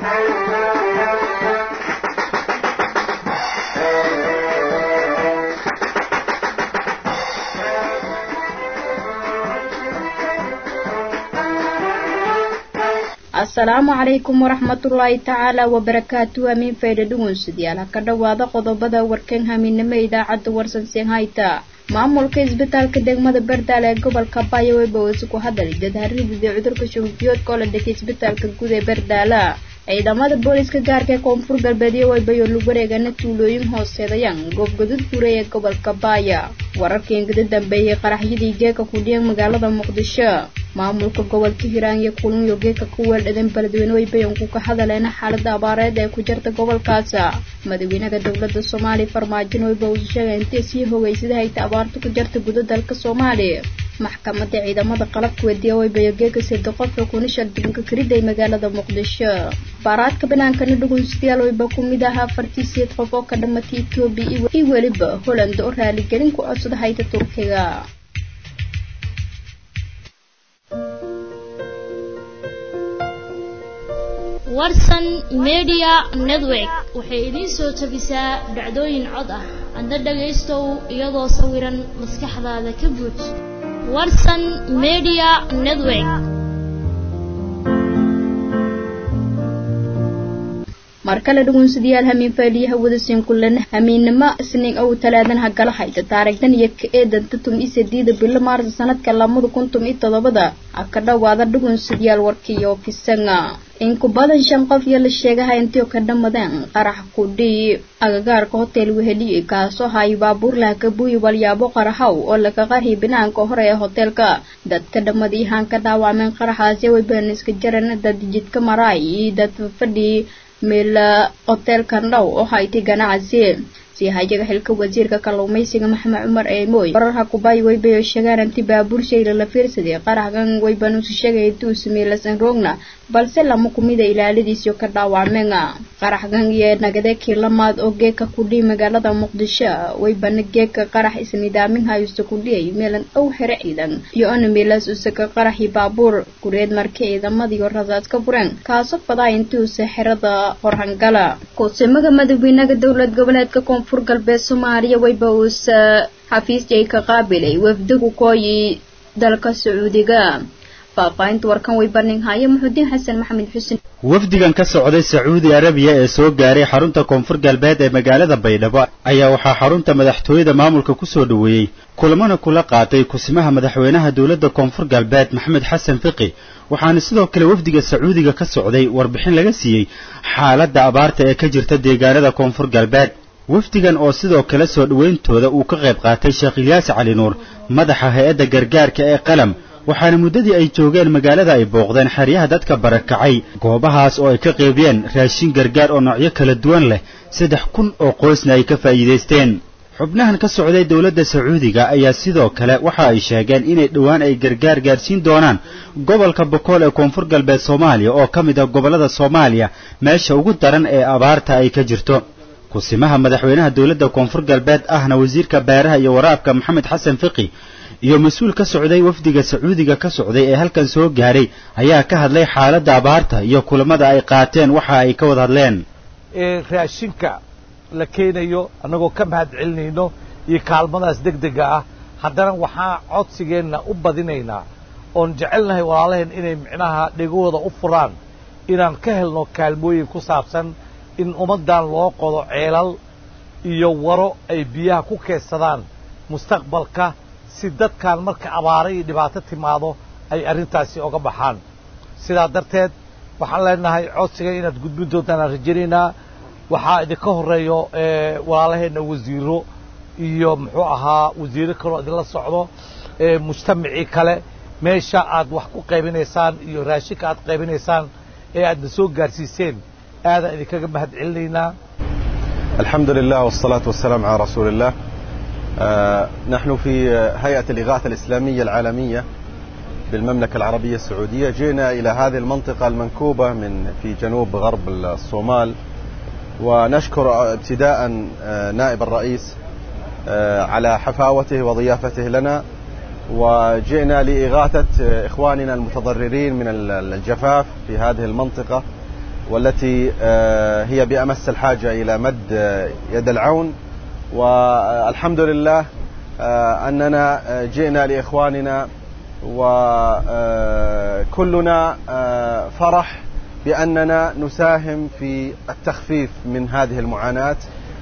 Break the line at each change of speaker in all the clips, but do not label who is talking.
asalaamu calaykum waraxmatullaahi tacaala wabarakaatu amiin faydha dhugunsidyaal ha ka dhowaada qodobada warkan hamiinimo idaacadda warsansen hayta maamulka isbitaalka degmada bardaal ee gobolka baayaweyba wasi ku hadalay dadharidida cudurka shugubiyoodka oo la dhigay isbitaalka guud ee bardaala ciidamada booliska gaarka ee koonfur galbeedyo waybayo lug wareegana tuulooyin hooseedayaan goobgadud fure ee gobolka baaya wararkii ingada dambeeyey qaraxyadii geeka kudhiyan magaalada muqdisho maamulka gobolka hiiraan iyo kulunyo geeka ku weeldhadan beledweyne waybayanku ka hadaleena xaalada abaareed ee ku jirta gobolkaas madaxweynaha dowlada soomaaliya farmaajo wayba uu sheegay intay sii hogeysada hayta abaarta ku jirta guda dalka soomaaliya maxkamada ciidamada qalabka wediya waybayo geeka sida qofka kunishal dubanka kariday magaalada muqdisho baaraadka banaankana dhugunsidayaal wayba ku mid ahaa afartii sideed qof oo ka dhamatay etoobiya iyo weliba holland oo raaligelin ku codsada hayta turkiga
warsan media network waxay idiin soo tabisaa dhacdooyin cod ah adna dhagaystow iyadoo sawiran maskaxdaada ka buuj warsan media network
mar kale dhugunsidayaal hamiin faaliyaha wadasiin kulana hamiinnimo isniin ow talaadan hagala hayta taarigdan iyo ka eedanta tum i sadiida bilo maarsa sanadka lamada kun tum iyo todobada ha ka dhowaada dhugunsidayaal warkiiyo kisanga in ku badan shan qof iyo la sheegaha intii ka dhamadeen qarax kudhii agagaarka hotel weheliye kaasoo hayo baabuurlaha kabuuyi walyaabo qaraxow oo laga qarhi banaanka hore ee hoteelka dadka dhamadii haan ka dhaawacmeen qaraxaasi wayban iska jaran dad jidka maraay iyo dad fadhii meel hoteelkan dhow oo haytay ganacsi hayaga xilka wasiirka kalluumaysiga maxamed cumar eemooy wararha kubaayi waybayo sheegaan inti baabuur shayla la fiirsaday qaraxgan waybanuusu sheegay intuu sameeylasan roogna balse lama kumida ilaaladiisio ka dhaawacmeen qaraxgan iyo nagade kiilamaad oo geeka kudhii magaalada muqdisho waybana geeka qarax isnidaamin hayusta kudhiyay meelan dhow xere ciidan iyo ana meelaas usaka qaraxii baabuur gureed markii ciidamadiio rasaas ka fureen kaaso fadaa intuusa xerada horhangala kusimaga madaxweynaha dowlad goboleedka koonfur galbeed soomaaliya wayba uusa xafiisjay ka qaabilay wafdigu kooyi dalka sacuudiga faahfaahinta warkan way barninhaya muxudiin xasan maxamed xuseen
wafdigan ka socday sacuudi arabiya ee soo gaaray xarunta koonfur galbeed ee magaalada baydhabo ayaa waxaa xarunta madaxtooyada maamulka ku soo dhoweeyey kulamana kula qaatay kusimaha madaxweynaha dowladda koonfur galbeed maxamed xasan fiqi waxaana sidoo kale wafdiga sacuudiga ka socday warbixin laga siiyey xaaladda abaarta ee ka jirta deegaanada koonfur galbeed wafdigan oo sidoo kale soo dhowayntooda uu ka qayb qaatay sheekh ilyaas cali nuur madaxa hay-adda gargaarka ee qalam waxaana muddadii ay joogeen magaalada ay booqdeen xeryaha dadka barakacay goobahaas oo ay ka qeybiyeen raashin gargaar oo noocyo kala duwan leh saddex kun oo qoysna ay ka faa'iidaysteen xubnahan ka socday dowladda sacuudiga ayaa sidoo kale waxa ay sheegeen inay dhowaan ay gargaar gaarsiin doonaan gobolka bokool ee koonfur galbeed soomaaliya oo ka mid ah gobollada soomaaliya meesha ugu daran ee abaarta ay ka jirto kusimaha madaxweynaha dowladda koonfur galbeed ahna wasiirka beeraha iyo waraabka maxamed xasan fiqi iyo mas-uul ka socday wafdiga sacuudiga ka socday ee halkan soo gaaray ayaa ka hadlay xaaladda abaarta iyo kulamada ay qaateen waxa ay ka wada hadleen
raashinka la keenayo annagoo ka mahad celinayno iyo kaalmadaas deg dega ah haddana waxaa codsigeenna u badinaynaa oon jecelnahay walaalaheen inay micnaha dhegahooda u furaan inaan ka helno kaalmooyin ku saabsan in ummaddan loo qodo ceelal iyo waro ay biyaha ku keedsadaan mustaqbalka si dadkan marka abaara iyo dhibaato timaado ay arrintaasi oga baxaan sidaa darteed waxaan leenahay codsiga inaad gudbin doontaan aan rajaynaynaa waxaa idinka horreeyo walaalaheenna wasiiro iyo muxuu ahaa wasiiro kaloo idinla socdo mujtamacii kale meesha aad wax ku qaybinaysaan iyo raashinka aad qaybinaysaan ee aadna soo gaarsiiseen aadaan idinkaga mahad celinaynaa
الحمد لله والصلاة والسلام على رسول الله آه نحن في هيئة الإغاثة الإسلامية العالمية بالمملكة العربية السعودية جئنا إلى هذه المنطقة المنكوبة من في جنوب غرب الصومال ونشكر ابتداء آه نائب الرئيس آه على حفاوته وضيافته لنا وجئنا لإغاثة إخواننا المتضررين من الجفاف في هذه المنطقة والتي هي بأمس الحاجة إلى مد يد العون والحمد لله أننا جئنا لإخواننا وكلنا فرح بأننا نساهم في التخفيف من هذه المعاناة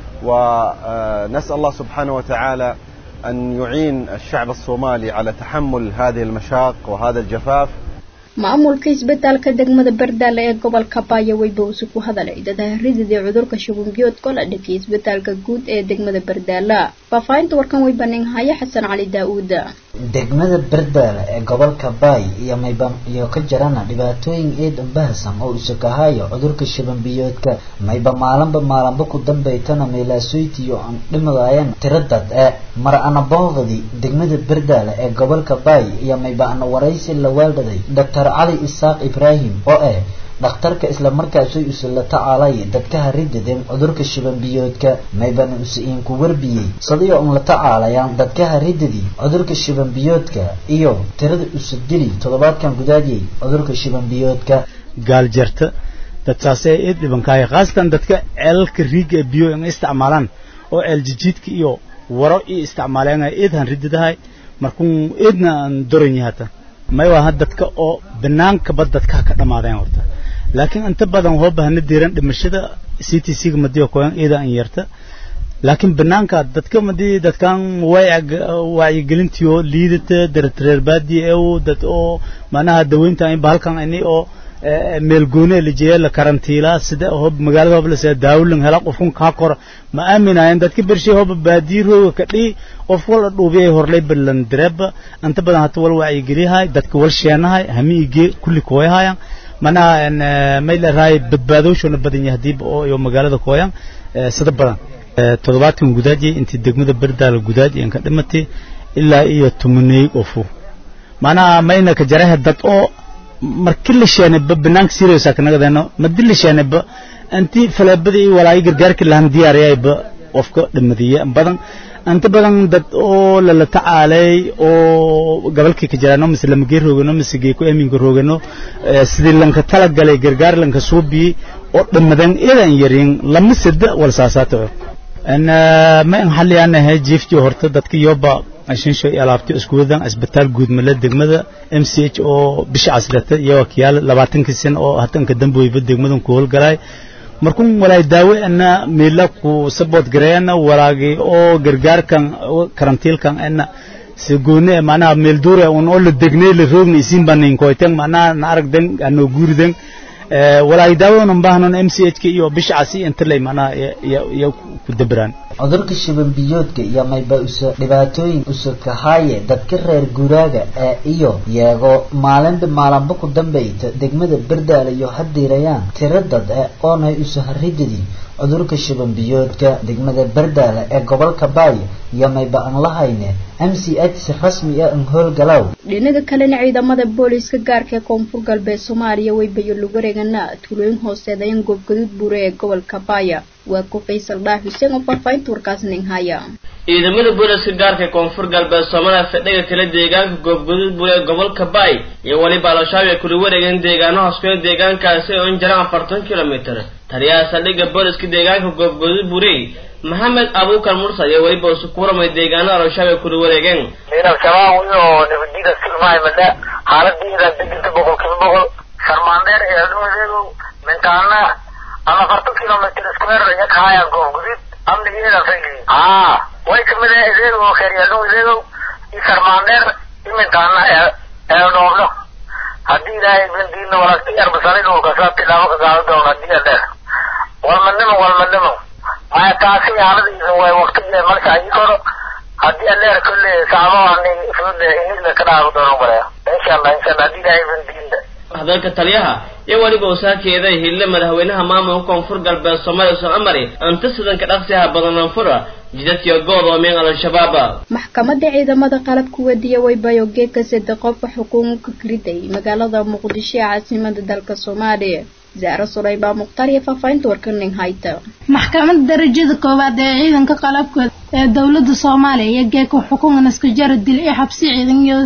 ونسأل الله سبحانه وتعالى أن يعين الشعب الصومالي على تحمل هذه المشاق وهذا الجفاف
maamulka isbitaalka degmada bardaale ee gobolka baaya weyba usu ku hadalay dadaarididii cudurka shubanbiyoodka la dhakiyay isbitaalka guud ee degmada bardaala faahfaahinta warkan way baninhaya xasan cali daa-uuda
degmada bardaale ee gobolka baay iyo mayba iyo ka jirana dhibaatooyin eed bahasan oo isakahayo cudurka shubanbiyoodka mayba maalinba maalinba ku dambaytana meelaasoytiyo aan dhimadayan tiradad ee mar ana boogdi degmada bardaale ee gobolka baay iyo mayba ana waraysi la waaldhaday doctor cali isaaq ibraahim oo ah dhakhtarka isla markaasay usa la tacaalay dadka haridadeen cudurka shibanbiyoodka maybana usa iinku warbiyey sadii un la tacaalayaan dadka haridadii cudurka shibanbiyoodka iyo tirada usa dili toddobaadkan gudaadiyey cudurka shibanbiyoodka
gaaljarta dadkaasee eed dhibankaaya khaasatan dadka ceelalka riiga ee biyo in isticmaalaan oo ceeljijiidka iyo waro iyo isticmaaleen eed han ridadahay markuu eedna aan doranya hata may waa dadka oo banaankaba dadka ka dhamaadeen horta laakiin inta badan hoo bahana diiran dhimashada c t c ga madiyo koyan iyada an yarta laakiin banaanka dadka madii dadkan wacyigelintiyo liidata daratireerbaadi ew dad oo manaha daweynta inba halkan ini oo meel gooni lijeeya la karantiilaa sida hob magaalada hob lasida daawulan hela qofkun kaa kora ma aaminaayeen dadka bershay hoba baadiirooga ka dhii qof wala dhuubiyay horlay balan direba inta badan hata wal wacyigeliyahay dadka wal sheenahay hami ige kulli kooyahayan manaha may larahay badbaadooshona badan yahay hadiiba oo iyo magaalada kooyan sida badan toddobaadkan gudaajiyay intii degmada berdaala gudaajiyay inka dhimatay ilaa iyo tumaneey qofu manaha mayna ka jaraha dad oo markii la sheenayba banaanka siraysa kanagadeeno madi la sheenayba anti faleebada iyo walaayo gargaarka lahan diyaariyayba qofka dhimadiye badan inta badan dad oo lala tacaalay oo gobolkii ka jiraano mise lamagee roogano mise geeko eminka roogano sidii lanka talagalay gargaar lanka suubiyey oo dhimadan iyadan yarin lama sada wal saasaata ma in xaliyanahay jiiftii horta dadka yoba ashinsho iyo alaabti isku wadan isbitaal guud mala degmada m c h oo bisha casrata iyo wakiyaal labaatankii sano oo hatanka damboyba degmadan ku howlgalay markun walaay daawe ana meela ku support gareena walaagi oo gargaarkan karantiilkan ana si gooni macnaha meel duure un oo la degnay la roogna isin banin koyten macnaha na aragden ano guurden walaay daawadan baahnan m c h ka iyo bisha casi inta lay macnaha iyo ku dabiraan
cudurka shibanbiyoodka iyo mayba usa dhibaatooyin usa kahaaye dadka reer guuraaga ee iyo yeego maalinba maalinba ku dambayta degmada berdaale iyo hadiirayaan tiro dad ee oonay usa haridadii cudurka shibanbiyoodka degmada berdaale ee gobolka baay iyo mayba aan lahayne m c h si rasmi ah an howlgalow
dhinaga kalena ciidamada booliiska gaarka ee koonfur galbeed soomaaliya way bayo lagu wareegana tuulooyin hooseedayan goobgaduud buure ee gobolka baaya waa ku faysal dhaaf xuseen oo faahfaahinta warkaas nin haya
ciidamada booliska gaarka ee koonfur galbeed soomaaliya fadhiga kale deegaanka goobgaduud buure ee gobolka baay iyo weliba al-shabaab ay kula wareegeen deegaano hooskeeda deegaankaasi oo in jiraan afartan kilomitir taliyaha saldhigga booliska deegaanka goobgaduud buurey maxamed abuukar mursal iyo weliba usu ku waramay deegaanada al-shabaab ay kula wareegeen
min al-shabaab iyo nabadgeda silmahaymada xaaladiida degenta boqolkiiba boqol sharmaandheer ee adhuudeedu mintaana ama afartan kilomitr square iyo kahaya goobgudud amnigeeda fayli haa way kamid ah ideedu kheeryaadhow ideedu iyo sharmaandheer iyo mintaana ee ee dhoobno haddii ilaahay bandiina walaagti arbasani dhulka saa tilaabo ka qaado doona haddii adheer walmadnimo walmadnimo maya taasi xaaladiisa way waqtigeeda marka ayi koro haddii adheer kolle saacado fude inila ka dhaago doono malaya insha allah insha allah haddii ilaahay bandiina
hadalka taliyaha iyo weliba wasaakeeda hille madaxweynaha maamulka koonfur galbeed soomaaliya usan amari anta sidanka dhaqsiha badan anfura jidadkiyo go'doomeen al-shabaab
maxkamadda ciidamada qalabka wadiya waybayo geeka sade qofka xukuumka kiriday magaalada muqdisho ee caasimada dalka soomaaliya zaaro sulaybaa mukhtaar iyo faahfaahinta warkaning hayta
maxkamadda darajada koowaad ee ciidanka qalabka ee dowladda soomaaliya iyo geeka xukuuman iska jara dil ee xabsi ciidan iyo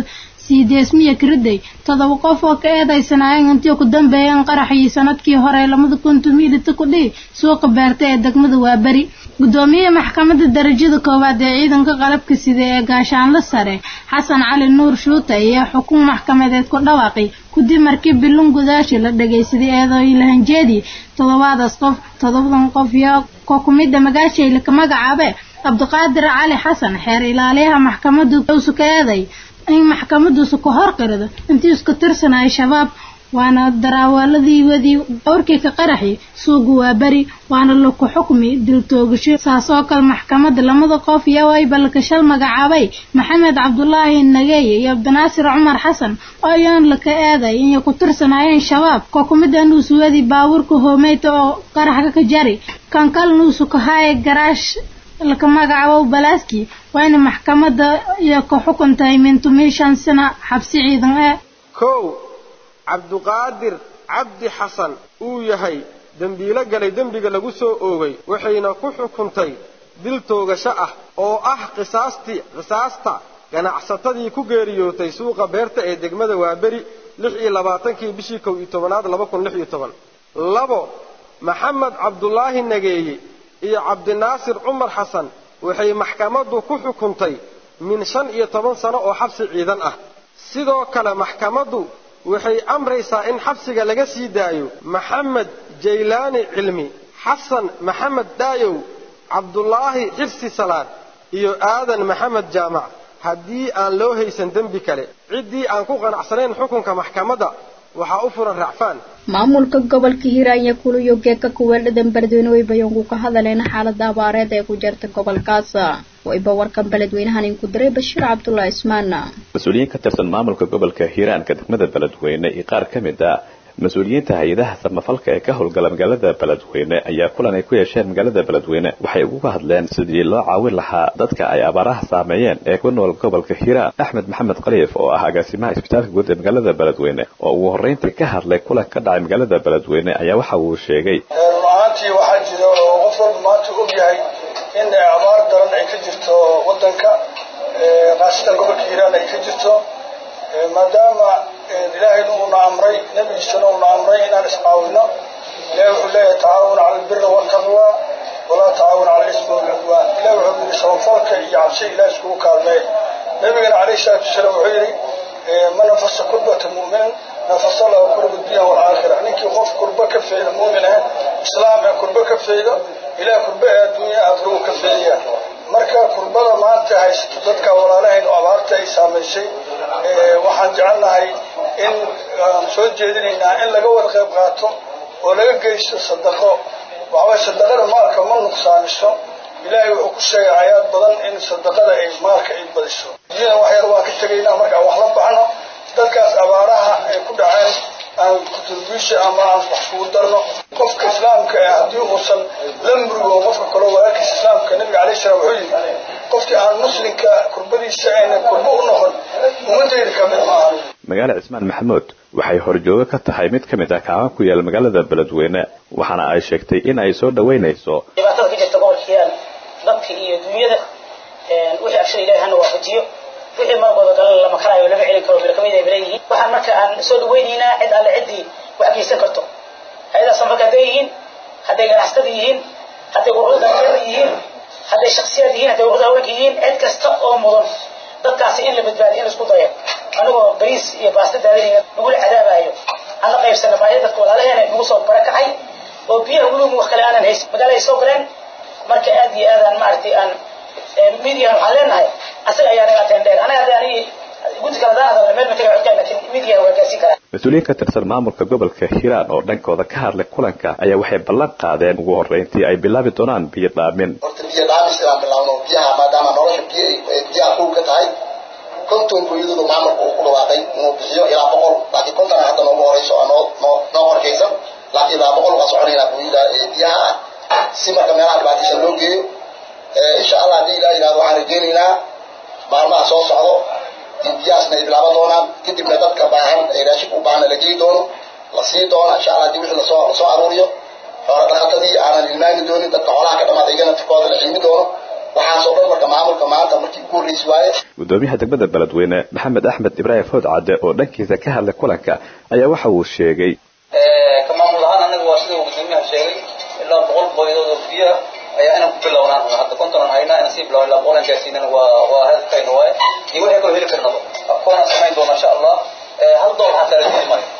sii deesmiya kiriday toddoba qof oo ka eedaysanaayeen intii ku dambeeyeen qaraxii sanadkii hore lamada kuntum ilita ku dhihi suuqa beerta ee degmada waaberi gudoomiyaha maxkamadda darajada koowaad ee ciidanka qalabka sida ee gaashaanle sare xasan cali nuur shuute ayaa xukun maxkamadeed ku dhawaaqay kudib markii bilun gudaashi la dhagaysaday eedooy lahanjeedii toddobadaas qof toddobadan qof iyo ko kumida magaashayla ka magacaabe cabdiqaadir cali xasan xeer ilaaliyaha maxkamaddu usu ka eeday in maxkamaduusu ka hor qirado intii isku tirsanaya shabaab waana daraawaladii wadii awrkii ka qaraxi suuga waa beri waana laku xukmi dil toogasho saas oo kale maxkamadda lamada qof iyo ay balkashal magacaabay maxamed cabdulaahi nageeye iyo cabdinaasir cumar xasan oo iyoon laka eeday inay ku tirsanaayeen shabaab ko kumida nuusu wadi baabuurka hoomeyta oo qaraxka ka jari kan kal nuusu ka haaye garaash laka magacaabo balaaski waa ina maxkamadda iyo ka xukuntahay mintumii shan sano xabsi ciidan ee
kow cabduqaadir cabdi xasan uu yahay dembiilo galay dembiga lagu soo oogay waxayna ku xukuntay dil toogasho ah oo ah qisaastii qisaasta ganacsatadii ku geeriyootay suuqa beerta ee degmada waaberi lix iyo labaatankii bishii kow iyo tobanaad laba kun lix iyo toban labo maxamed cabdulaahi nageeye iyo cabdinaasir cumar xasan waxay maxkamaddu ku xukuntay min shan iyo toban sano oo xabsi ciidan ah sidoo kale maxkamaddu waxay amraysaa in xabsiga laga sii daayo maxamed jaylaani cilmi xasan maxamed dhaayow cabdulaahi xirsi salaad iyo aadan maxamed jaamac haddii aan loo haysan dembi kale ciddii aan ku qanacsanayn xukunka maxkamadda waxaa u furan racfaan
maamulka gobolka hiiraan iyo kuluyo geeka kuweeldhadan beledweyne way bayoonku ka hadaleena xaalada abaareed ee ku jirta gobolkaas wayba warkan beledweynahan inku diray bashiir cabdullaahi ismaan
mas-uuliyiin ka tirsan maamulka gobolka hiiraanka degmada beledweyne iyo qaar ka mid a mas-uuliyiinta hay-adaha samafalka ee ka howlgala magaalada beledweyne ayaa kulan ay ku yeesheen magaalada beledweyne waxay uga hadleen sidii loo caawin lahaa dadka ay abaaraha saameeyeen ee ku nool gobolka hiiraan axmed maxamed khaliif oo ah agaasimaha isbitaalka guud ee magaalada beledweyne oo ugu horreyntii ka hadlay kulan ka dhacay magaalada beledweyne ayaa waxa uu sheegay
runaantii waxaa jira oo qof walba maanta og yahay in abaar daran ay ka jirto wadanka khaasatan gobolka hiiraan ay ka jirto maadaama ilaahayna uuna amray nebigiisana uuna amray inaan iscaawino ilahi wuxuu leeyahay tacaawun cala albiri waltaqwa walaa tacaawun cala ismi walcudwaan ilahi wuxuu yidhi samafalka iyo cabsi ilaah iskugu kaalmee nebigana calayhi salaatu wasalaam wuxuu yidhi man nafasa kurbata mu'min nafasa lahu kurba dunya walaakhira ninkii qof kurba ka feeda mu'min ah islaam ee kurba ka feedo ilaah kurba ee adduunya aakhira uu ka feedaya marka kurbada maanta haysato dadka walaalahayn oo abaarta ay saamaysay waxaan jecelnahay in aan soo jeedinaynaa in laga wada qayb qaato oo laga geysto sadaqo waxaway sadaqada maalka ma nuqsaamiso ilaahay wuxuu ku sheegay aayaad badan in sadaqada ay maalka ay badiso diyada wax yar waan ka tegaynaa markaan wax la baxno dadkaas abaaraha ay ku dhaceen aan kuturbiisha ama aan wax kugu darno qofka islaamka ee haddii uusan la murigo qofka kaloo walaalkiisa islaamka nabiga alayh salaam wuxuu yidhi qofkii aan muslimka kurbadiisa ayna kurbo u noqon ummadayda ka mid maaha
magaala cismaan maxamuud waxay horjoogo ka tahay mid ka mid ah kaaban ku yaal magaalada beledweyne waxaana ay sheegtay in ay soo dhoweynayso
dhibaatada ka jirta gobolka hiiraan dadka iyo dunyada wixii abshir ilahi hana waafajiyo wixii markooda kale lama karaayo lama celin karo bira kamid ay leeyihiin waxaan marka aan soo dhaweynaynaa cid alle ciddii wax geysan karto hay-adaha samafalka hadday yihiin hadday ganacsatada yihiin hadday ururada dhalinyarada yihiin hadday shaksiyaad yihiin hadday ururada haweenka yihiin cid kasta oo mudan dadkaasi in la badbaadiyo in la isku dayo anagoo bariis iyo baasta daadinaya nagula cadaabayo aan la qaybsana baahida dadka walaalaheena nagu soo barakacay oo biyaha weliba wax kale aanan haysan magaaladay soo galeen marka aad iyo aadaan maaragtay aan midiyan waxaan leenahay asaga ayaa naga atendheer anaga hadda anigi guddi kale hadaan hadalna meel matega codkaa laakiin midiya waa gaarsiin karaa
mas-uuliyiin ka tirsan maamulka gobolka hiiraan oo dhankooda ka hadlay kulanka ayaa waxay ballan qaadeen ugu horreyntii ay bilaabi doonaan biyo dhaamin
horta biyo dhaamis inaan bilaabno biyaha maadaama nolosha biyo biyaha kow ka tahay konton booyadooda maamulka uu ku dhawaaqay inuu bixiyo ilaa boqol laakiin konton hadda noogu horeyso oo noo noo noo qorkaysan laakiin ilaa boqol waa soconaynaa booyada biyaha ah si marka meelaha dhibaataysan loo geeyo insha allah haddii ilaa yidhahdo waxaan rajaynaynaa maalmaha soo socdo in biyahaasna ay bilaaban doonaan kadibna dadka baahan ee raashinka u baahana la geli doono la sii doono insha allah haddii wixii lasoo lasoo aruuriyo xoola dhaqatadii aanan ilmaami doonin dadka xoolaha ka dhamaada iyagana tirkooda la cilmi doono waxaas oo dhan marka maamulka maanta markii ugu horreysi waaye
gudoomiyaha degmada beledweyne maxamed axmed ibraahim fawd cadde oo dhankiisa ka hadlay kulanka ayaa waxa uu sheegay
ka maamul ahaan anaga waa sida uu gudoomiyaha sheegay ilaa boqol boydood oo biyo ah ayaa inaan ku bilownaan hadda kontonan haynaa inaan sii bilowna ilaa boqolan gaarsiinana waa waa hadafkayna waaye iyo wixii kaloo heli karnaba afkoonaan samayn doona insha allah hal doolar xataa la diidi maayo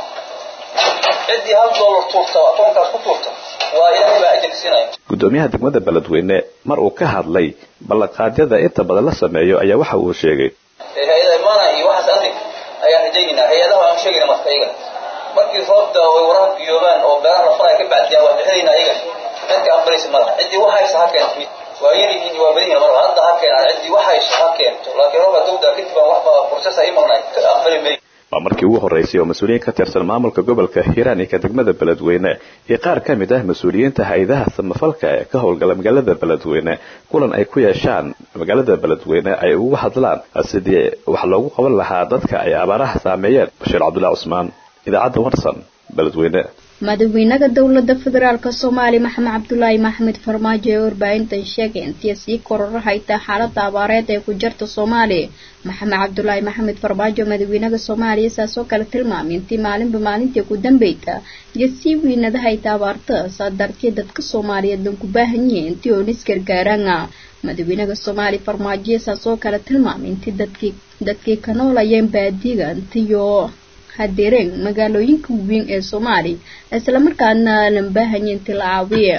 ciddii hal doolar tuurta akoonkaas ku tuurta waa ilaahay baa ajir siinaya
gudoomiyaha degmada beledweyne mar uu ka hadlay ballanqaadyada inta badan la sameeyo ayaa waxa uu sheegay
hay-ada imaana iyo waxaas arrin ayaan rajaynaynaa hay-adaha aan sheegayna marka iyagana markii roobda ay waraha biyoobaan oo beeraha la faraya ka bacdiyaan waan bixinaynaa iyagana cidka aqbalaysa malaha ciddii wax haysa ha keento waa yaryihiin waa badan yihiin marba hadda ha keenaan ciddii wax haysa ha keento laakiin roobka dawda kadib aan waxba process ay imanay ka aqbali mayo
waa markii ugu horreysay oo mas-uuliyiin ka tirsan maamulka gobolka hiiraan iyo ka degmada beledweyne iyo qaar ka mid ah mas-uuliyiinta hay-adaha samafalka ee ka howlgala magaalada beledweyne kulan ay ku yeeshaan magaalada beledweyne ay ugu hadlaan sidii wax loogu qaban lahaa dadka ay abaaraha saameeyeen bashiir cabdullahi cusmaan idaacadda warsan beledweyne
madaxweynaha dowlada federaalk soomaaliya maxamed cabdulaahi maxamed farmaajo ee warbaahintan sheegay intii sii kororahayta xaalada abaareed ee ku jirta soomaaliya maxamed cabdulaahi maxamed farmaajo madaxweynaha soomaaliya saasoo kale tilmaamay intii maalinba maalintii ku dambeyta iyo sii weynadahayta abaarta saa darteed dadka soomaaliyeed lanku baahan yihiin intii oon isgargaaraan madaxweynaha soomaaliya farmaajo saasoo kale tilmaamay intii dadkii dadkii ka noolayeen baadiga intiyo hadireen magaalooyinka waaweyn ee soomaaliya islamarkaana lan baahanya intii la caawiya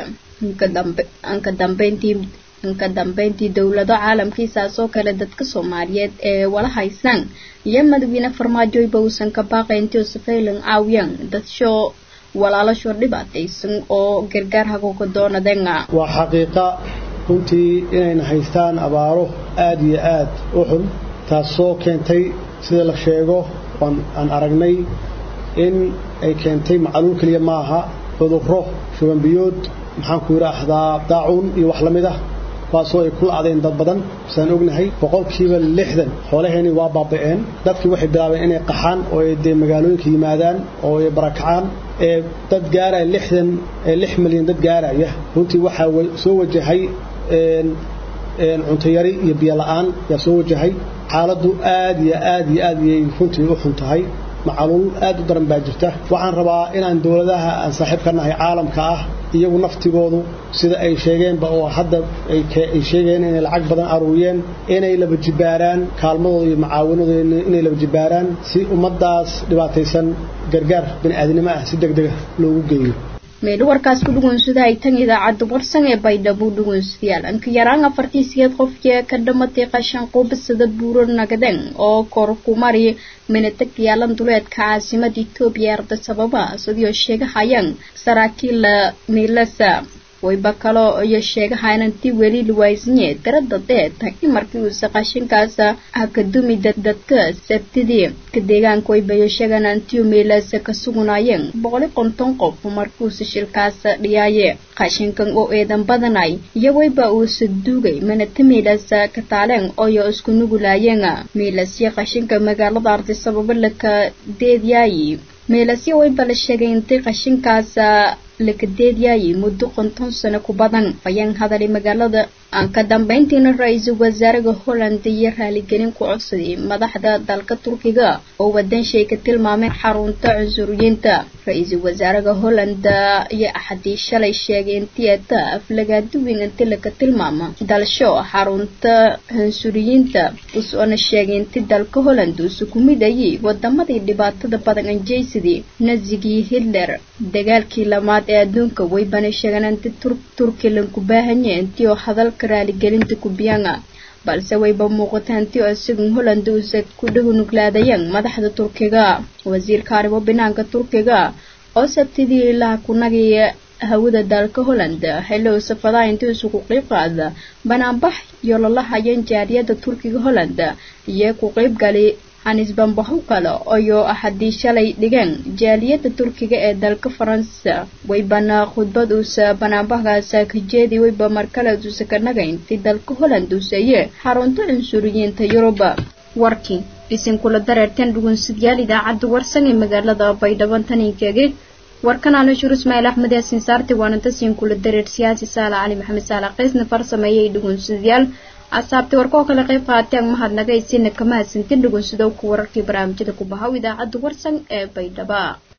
anka dambeyntii inka dambeyntii dowlado caalamkiisaasoo kale dadka soomaaliyeed ee wala haysaan iyo madaxweyne farmaajoyba uusan ka baaqay intii safaylan caawiyaan dadsho walaalasho dhibaataysan oo gargaar hagoga doonadeen
waa xaqiiqa runtii inayna haystaan abaaro aada iyo aad u xun taasoo keentay sida la sheego aan aragnay in ay keentay macluul keliya maaha cudurro shubanbiyood maxaan ku yidhaahdaa daacuun iyo wax la mid ah kuwaasoo ay ku la'deen dad badan saan ognahay boqolkiiba lixdan xoolaheeni waa baaba'een dadkii waxay bilaabeen inay qaxaan oo ay dee magaalooyinka yimaadaan oo ay barakacaan ee dad gaaraya lixdan lix milyan dad gaaraya runtii waxaa soo wajahay cuntayari iyo biyo la'aan yaa soo wajahay xaaladdu aad iyo aad iyo aad iyay runtii u xun tahay macaluul aad u daran baa jirta waxaan rabaa inaan dowladaha aan saaxiib ka nahay caalamka ah iyagu naftigoodu sida ay sheegeenba oo hadda ay sheegeen inay lacag badan aruuriyeen inay laba jibaaraan kaalmadooda iyo macaawanadooda inay laba jibaaraan si ummaddaas dhibaataysan gargaar bini'aadnimo ah si deg dega loogu geeyo
meel warkaas ku dhugunsada ay tan idaacadda warsan ee baydhabo dhugunsidayaal anka yaraan afartii sideed qofkii ka dhamatay qashan quubasada buuro nagaden oo kor ku mari minatag yaalan duleedka caasimada etoobiya arda sababa sidii oo sheegahayaan saraakiil miilasa wayba kaloo iyo sheegahayan intii weli luwaysanye darada deeta in markii uuse qashinkaas hakadumi dadka sabtidii ka deegaanka waybayo sheegaan intii meelaasa ka sugunaayeen boqoli konton qof markiuuse shilkaas dhiyaaye qashinkan oo eedan badanay iyo wayba uuse duugay manata meelaasa ka taaleen ooyo isku nugulaayeen meelasya qashinka magaalada arday sababo laka deediyaayi meelasya wayba la sheegay intii qashinkaas lakadeedyaayay muddo konton sano ku badan ayaan hadalay magaalada aan ka dambeyntiina ra-iisul wasaaraha holland iyo raaligelin ku codsaday madaxda dalka turkiga oo wadanshay ka tilmaameen xarunta cunsuriyiinta ra-iisul wasaaraha holland iyo axadii shalay sheegay intii ata aflagaaduwin inti laka tilmaama dalsho xarunta cunsuriyiinta usoona sheegay inti dalka holland usu ku midayay wadamadii dhibaatada badan anjeysadii nazigii hitler dagaalkii lamaad ee adduunka waybana sheegaan inti turki lanku baahanya intii oo hadalka raaligelinta kubiyanga balse wayba muuqata intii oo isagun holland uusa ku dhagunuglaadayeen madaxda turkiga wasiirka arrimo banaanka turkiga oo sabtidii ilaha kunagii hawada dalka holland xilli uu safadaha intii isugu qeyb qaada banaanbax iyo lalahayan jaariyada turkiga holland iyo ku qeybgali hanisbanbaho kale ayoo axadii shalay dhigeen jaaliyada turkiga ee dalka faransa waybana khudbad uusa banaanbahgaasa ka jeedi wayba markale uusa ka nagaynti dalka holland uusaye xarunta cunsuriyiinta yuruba warkii isinkula dareerteen dhugunsidyaal idaacadda warsan ee magaalada baydhabo taninkeege warkan aan shur ismaaciil axmed yaasin saarti waana tasiin kula dareer siyaasi saala cali maxamed saala qiisna farsameeyay dhugunsidayaal asaabtay warkoo kale qayb qaateen mahadnagaysiina kama hadsantin dhugunsidow ku wararkii barnaamijyada ku bahaw idaacadda warsan ee baydhaba